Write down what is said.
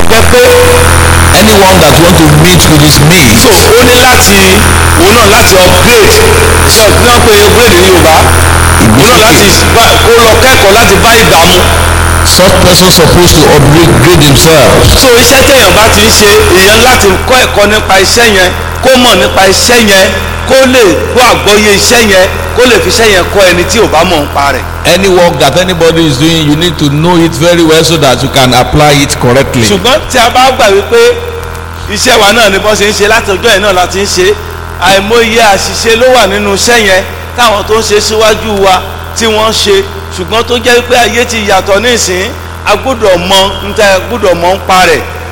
gbọ́ pé anyone that want to meet with his mate so ó ní láti òun náà láti upgrade ṣe ní wọ́n pe upgrade ní yorùbá òun náà láti bá- kó lọ kẹ́kọ̀ọ́ láti bá ìgbà mu such person supposed to upgrade themselves so iṣẹ́ téèyàn bá ti ń ṣe èèyàn láti kọ́ ẹ̀kọ́ nípa iṣẹ́ yẹn kó mọ̀ nípa iṣẹ́ yẹn kó lè gbọ́ àgbọ́yé iṣẹ́ yẹn kó lè fi iṣẹ́ yẹn kọ́ ẹni tí ò bá mọ̀ nípa rẹ̀ any work that anybody is doing you need to know it very well so that you can apply it correctly ṣùgbọ́n tí a bá gbà wípé iṣẹ́ wa náà ni bọ́n ṣe ń ṣe láti ọjọ́ yẹn náà láti ń ṣe àìmọye àṣìṣe ló wà nínú iṣẹ́ yẹn táwọn tó ń ṣe síwájú wa tí wọ́n ṣe ṣùgbọ́n tó jẹ́ wípé ayé ti yàtọ̀ nísìn a gbọ́dọ̀ mọ níta a gbọ́dọ̀ mọ ń pa rẹ̀